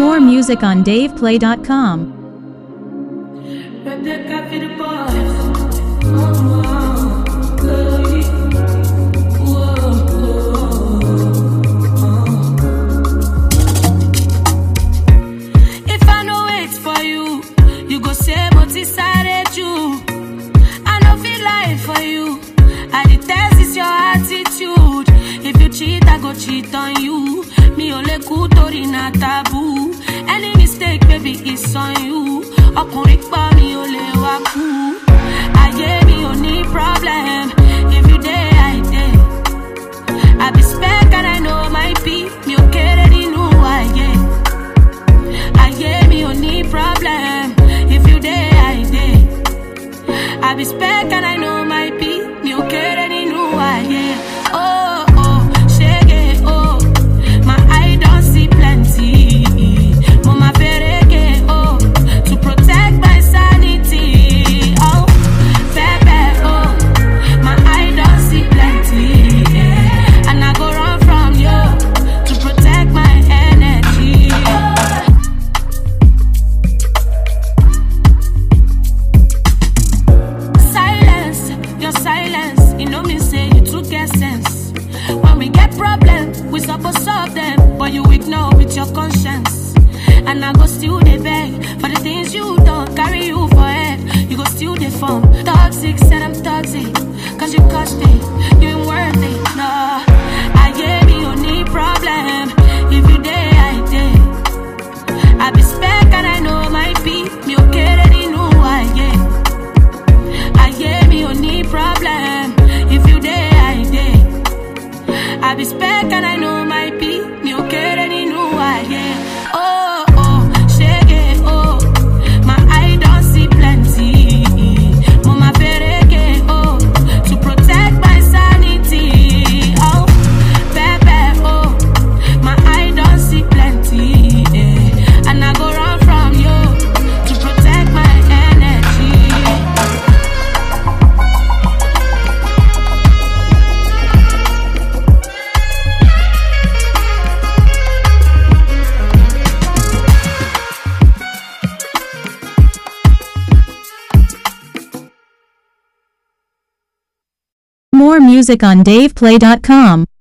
More music on DavePlay.com. Rebecca for the boys. Oh, glory. If I no wait for you, you go say motisare you. I no feel lie for you. I detest is your attitude. If you cheat, I go cheat on you. Mi ò lè kú torí na taboo. Any mistake, baby, it's on you. Ọkùnrin pa mi ò lè wá kú. Ayé mi ò ní problem. If you dey, I dey. I be spec and I know my beat. Mi ò kéré nínú ayé. Ayé mi ò ní problem. If you dey, I dey. I be spec and I know my beat. Mi ò kéré nínú ayé. Oh, oh, shege, oh. My eye don see plenty. Mo ma ferege, oh. To protect my sanity. Oh, pepe, oh. My eye don see plenty. yeah. And I go run from you. To protect my energy. Silence, your silence, you know me say you too get sense. When we get problem, we supposed solve them, but you ignore with your conscience. And I go still dey beg for the things you don't carry you for head. You go still dey form toxic, said I'm toxic, cause you cost it, you ain't worth it. No, I gave me only problem. If you day, I day. I be spec and I know my beat. Me okay, ready, no, I yeah. ayé mi ò ní problem if you dey i dey i be spec and i know my be mi ò kéré nínú ayé oh oh ṣege oh my eye don see plenty mo ma ferege oh to protect my sanity oh pẹpẹ oh my eye don see plenty eh, and i go run from you to protect my energy. More music on DavePlay.com.